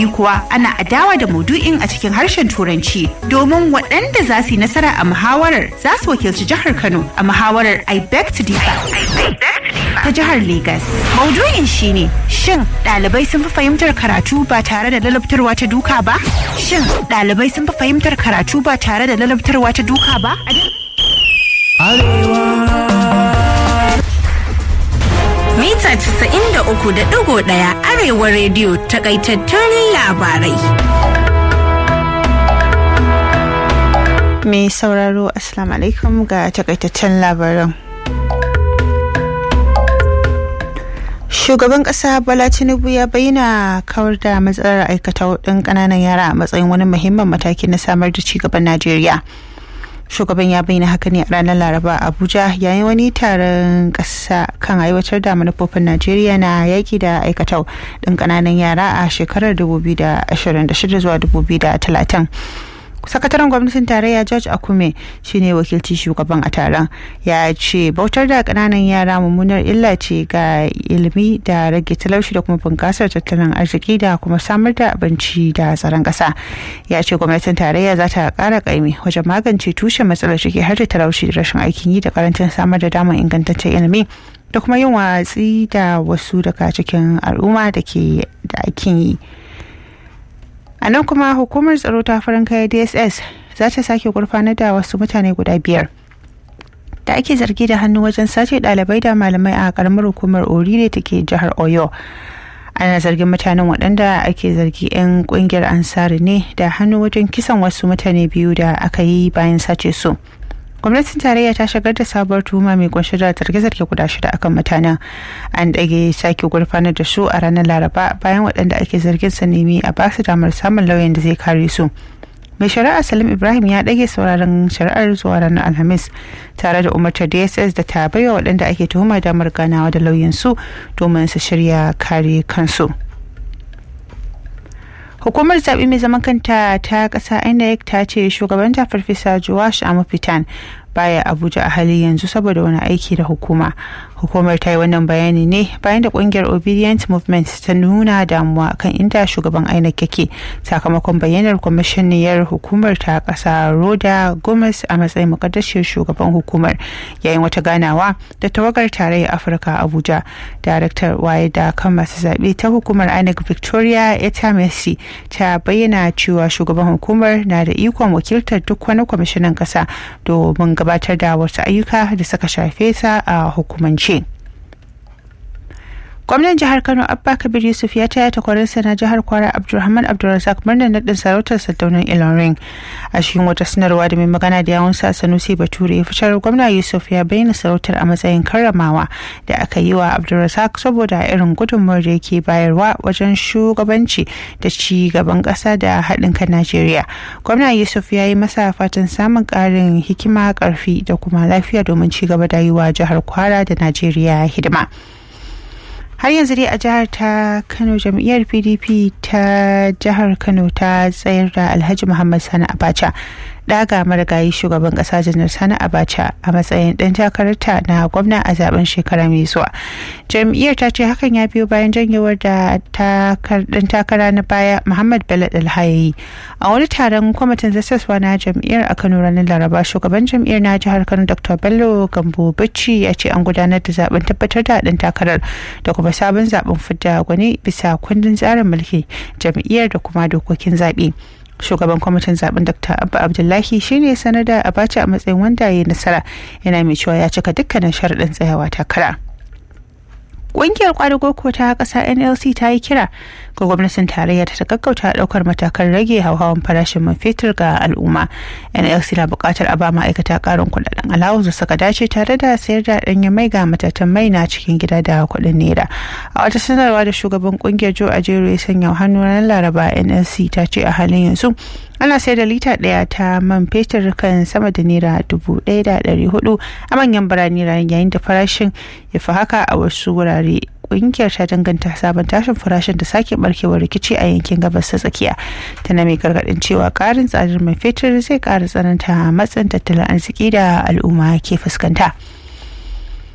biyu kuwa ana adawa da maudu'in a cikin harshen turanci domin waɗanda za su yi nasara a muhawarar za su wakilci jihar kano a muhawarar i beg to differ ta jihar Legas. Maudu'in shine shin ɗalibai sun fi fahimtar karatu ba tare da lalabtarwa ta duka ba? Shin ɗalibai sun fi fahimtar karatu ba tare da lalabtarwa ta duka ba? Mita 93.1 Arewa rediyo takaitattun labarai. Mai sauraro Assalamu alaikum ga takaitaccen labaran. Shugaban ƙasa Bala Tinubu ya bayyana kawar da matsalar aikata ɗin ƙananan yara a matsayin wani muhimmin mataki na samar da cigaban Najeriya. Shugaban ya bayyana haka ne a ranar Laraba a Abuja yayin wani taron ƙasa kan aiwatar da manufofin Najeriya na yaƙi da aikata ɗin ƙananan yara a shekarar 2026 zuwa 2030. sakataren gwamnatin tarayya george akume shine wakilci shugaban a taron ya ce bautar da kananan yara mummunar illa ce ga ilimi da rage talauci da kuma bunkasar tattalin arziki da kuma samar da abinci da tsaron kasa ya ce gwamnatin tarayya za ta kara kaimi wajen magance tushen matsalar ciki har da talauci da rashin aikin yi da karancin samar da damar ingantaccen ilimi da kuma yin watsi da wasu daga cikin al'umma da ke da aikin yi a nan kuma hukumar tsaro ta farin kaya dss za ta sake gurfanar da wasu mutane guda biyar da ake zargi da hannu wajen sace ɗalibai da malamai a karamar hukumar orire da ke jihar oyo ana zargin mutanen waɗanda ake zargi 'yan ƙungiyar ansari ne da hannu wajen kisan wasu mutane biyu da aka yi bayan sace su gwamnatin tarayya ta shigar da sabuwar tuhuma mai kunshe da zarge-zarge guda shida akan mutanen an dage sake gurfanar da su a ranar laraba bayan waɗanda ake zargin sa nemi a ba su damar samun lauyan da zai kare su mai shari'a salim ibrahim ya ɗage sauraron shari'ar zuwa ranar alhamis tare da umartar dss da ta baiwa waɗanda ake tuhuma damar ganawa da lauyansu domin su shirya kare kansu hukumar zaɓe mai zaman kanta ta ƙasa inec ta ce shugabanta farfesa joash amafitan baya abuja a hali yanzu saboda wani aiki da hukuma hukumar ta yi wannan bayani ne bayan da kungiyar obedient movement ta nuna damuwa kan inda shugaban inec yake sakamakon bayyanar kwamishiniyar hukumar ta kasa roda gomez a matsayin mukaddashiyar shugaban hukumar yayin wata ganawa da tawagar tarayyar afirka abuja daraktar waye da kan masu zaɓe ta hukumar inec victoria eta messi ta bayyana cewa shugaban hukumar na da ikon wakiltar duk wani kwamishinan ƙasa domin gabatar da wasu ayyuka da suka shafe sa a hukumance. gwamnan jihar kano abba kabir yusuf ya taya takwarinsa na jihar kwara abdulrahman abdulrazak murnar naɗin sarautar sardaunan ilorin a cikin wata sanarwa da mai magana da yawun sa sanusi bature ya fitar gwamna yusuf ya bayyana sarautar a matsayin karramawa da aka yi wa abdulrazak saboda irin gudunmawar da yake bayarwa wajen shugabanci da ci gaban ƙasa da haɗin kan najeriya gwamna yusuf ya yi masa fatan samun ƙarin hikima ƙarfi da kuma lafiya domin ci gaba da yi wa jihar kwara da najeriya hidima. har yanzu dai a jihar ta kano jam'iyyar pdp ta jihar kano ta tsayar da alhaji muhammad sani abacha daga marigayi shugaban kasa janar sani abacha a matsayin dan takararta na gwamna a zaben shekara mai zuwa jam'iyyar ta ce hakan ya biyo bayan janyewar da dan takara na baya muhammad bello dalhayayi a wani taron kwamitin zasaswa na jam'iyyar a kano ranar laraba shugaban jam'iyyar na jihar kano dr bello gambo bacci ya ce an gudanar da zaben tabbatar da dan takarar da kuma sabon zaben fidda gwani bisa kundin tsarin mulki jam'iyyar da kuma dokokin zaɓe shugaban kwamitin zaben dr abba abdullahi shine sanar da abacha a matsayin wanda ya yi nasara yana mai cewa ya cika dukkanin sharaɗin tsayawa takara Ƙungiyar kwadago ko ta ƙasa NLC ta yi kira ga gwamnatin tarayya ta gaggauta ɗaukar matakan rage hauhawan farashin man fetur ga al'umma. NLC na buƙatar a ba ma'aikata ƙarin kuɗaɗen alawus da suka dace tare da sayar da ɗanyen mai ga matatan mai na cikin gida da kuɗin naira. A wata sanarwa da shugaban ƙungiyar Joe Ajero ya sanya hannu ranar Laraba NLC ta ce a halin yanzu ana sayar da lita ɗaya ta man fetur kan sama da naira dubu ɗaya da ɗari hudu a manyan birane yayin da farashin ya fi haka a wasu wurare kungiyar ta danganta sabon tashin farashin da sake barkewar rikici a yankin gabas ta tsakiya tana mai gargadin cewa karin tsadar mai fetur zai kara tsananta matsin tattalin arziki da al'umma ke fuskanta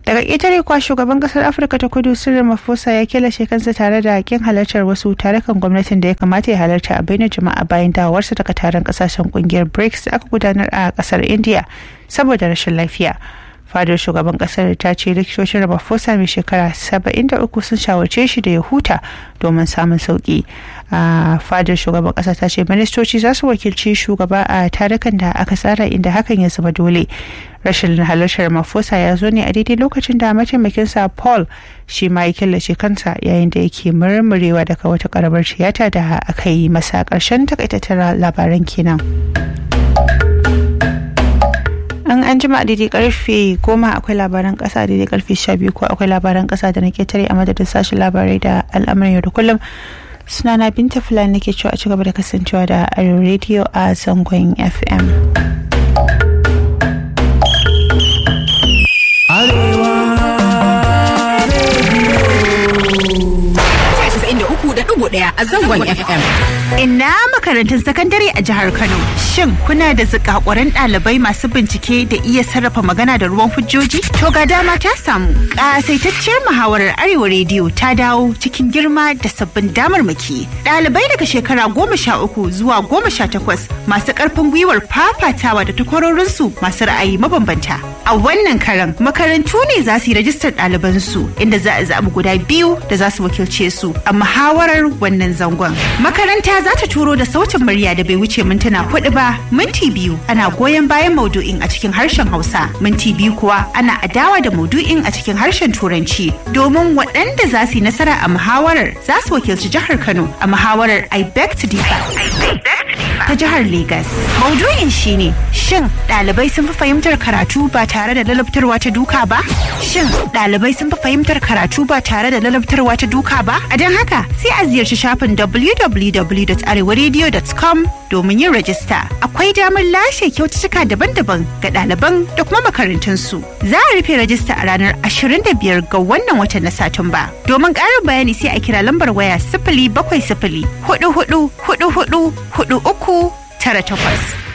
daga ƙetare kwa shugaban ƙasar afirka ta kudu sirrin mafosa ya kilashe kansa tare da kin halartar wasu tarukan gwamnatin da ya kamata ya halarta a bainar jama'a bayan dawowarsa daga taron ƙasashen ƙungiyar brics da aka gudanar a ƙasar india saboda rashin lafiya fadar shugaban kasar ta ce likitocin ramaphosa mai shekara 73 sun shawarce shi da ya huta domin samun sauki a fadar shugaban kasa ta ce ministoci za su wakilci shugaba a tarukan da aka tsara inda hakan ya zama dole rashin halartar ramaphosa ya zo ne a daidai lokacin da mataimakinsa paul shi ma ya killace kansa yayin da yake murmurewa daga wata karamar tiyata da aka yi masa karshen takaitattun labaran kenan. an an jima daidai karfe goma akwai labaran kasa daidai karfe sha biyu ko akwai labaran kasa da na ketare a madadin sashen labarai da al'amuran yau da kullum sunana binta fulani nake cewa a ci gaba da kasancewa da arewa radio a zangon fm daya a zangon FM. Ina makarantun sakandare a jihar Kano. Shin kuna da zikakuran ɗalibai masu bincike da iya sarrafa magana da ruwan hujjoji? To ga dama ta samu. Ƙasaitacciyar muhawarar Arewa Rediyo ta dawo cikin girma da sabbin damarmaki. Ɗalibai daga shekara goma sha uku zuwa goma sha takwas masu ƙarfin gwiwar fafatawa da takwarorinsu masu ra'ayi mabambanta. A wannan karan makarantu ne za su yi rajistar ɗalibansu inda za a zaɓi guda biyu da za su wakilce su a muhawarar wannan zangon. Makaranta za ta turo da sautin murya da bai wuce mintuna hudu ba, minti biyu ana goyon bayan maudu'in a cikin harshen Hausa, minti biyu kuwa ana adawa da maudu'in a cikin harshen Turanci. Domin waɗanda za su yi nasara a muhawarar za su wakilci jihar Kano a muhawarar I beg to differ. Ta jihar Legas. Maudu'in shine shin ɗalibai sun fi fahimtar karatu ba tare da lalabtarwa ta duka ba? Shin ɗalibai sun fi fahimtar karatu ba tare da lalabtarwa ta duka ba? A don haka sai a ziyarci shafin www.arewaradio.com domin yin rajista. Akwai damar lashe kyaututtuka daban-daban ga ɗaliban da kuma makarantunsu. Za a rufe rajista a ranar 25 ga wannan watan na Satumba. Domin ƙarin bayani sai a kira lambar waya sifili bakwai sifili hudu hudu hudu hudu hudu uku tara takwas.